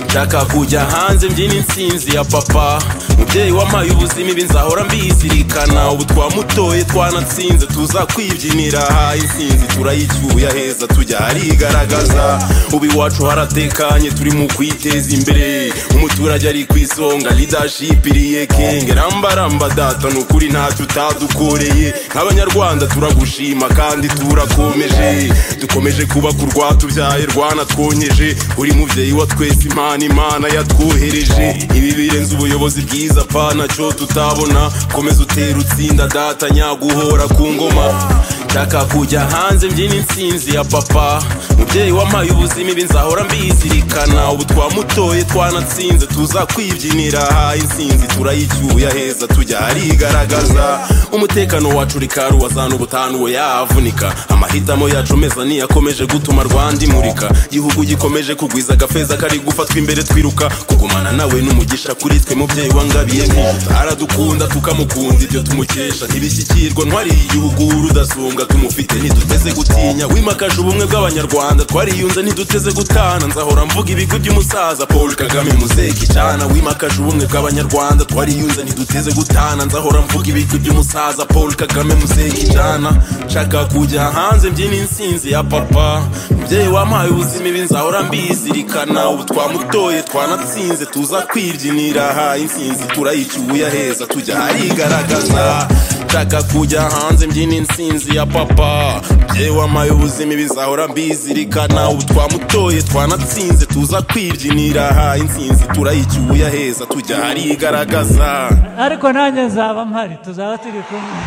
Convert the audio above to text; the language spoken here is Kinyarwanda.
nshaka kujya hanze mbyina insinzi ya papa mubyeyi wampaye ubuzima ibi nzahora mbizirikana ubu twamutoye twanatsinze tuzakwibyinyira aha insinzi turayicyuye aheza tujya harigaragaza ubu iwacu haratekanye turi mu kwiteza imbere umuturage ari ku isonga ridashipiriye kenge rambaramba data ni ukuri ntacyo utadukoreye nk'abanyarwanda turagushima kandi turakomeje dukomeje kubaka urwatubyaye rwanatwonyeje uri mubyeyi wa twese imana imana yatwohereje ibi birenze ubuyobozi bwiza apana cyo tutabona komeza utera utsinda data nyaguhora ku ngoma nshaka kujya hanze mbyina insinzi ya papa mubyeyi wampaye ubuzima ibi nzahora mbizirikana ubu twamutoye twanatsinze tuzakwibyinyira aha insinzi turayicyuye aheza tujya harigaragaza umutekano wacu rikaru wazana ubutanu we yavunika amahitamo yacu meza niyakomeje gutuma rwanda imurika igihugu gikomeje kugwiza agafeza kari gufatwa imbere twiruka kugumana nawe n'umugisha kuri twe mubyeyi wangabiye nk'iyo aradukunda tukamukunda ibyo tumukesha ntibishyikirwa ntwariye igihugu rudasumbwa tumufite ntiduteze gutinya wimakaje ubumwe bw'abanyarwanda twariyunze ntiduteze gutana nzahora mvuga ibigwi by'umusaza paul kagame muzehe kicana wimakaje ubumwe bw'abanyarwanda twariyunze ntiduteze gutana nzahora mvuga ibigwi by'umusaza paul kagame muzehe kicana nshaka kujya hanze mbyina insinzi ya papa mubyeyi wampaye ubuzima ibi nzahora mbizirikana ubu twamutoye twanatsinze tuza kwibyinira aha insinzi turayicyuye aheza tujya harigaragaza nshaka kujya hanze mbyina insinzi ya papa mubyeyi wampaye ubuzima ibi nzahora mbizirikana ubu twamutoye twanatsinze tuza kwibyinira aha insinzi turayicyuye aheza tujya harigaragaza ariko nanjye nzaba mpari tuzaba turi kumwe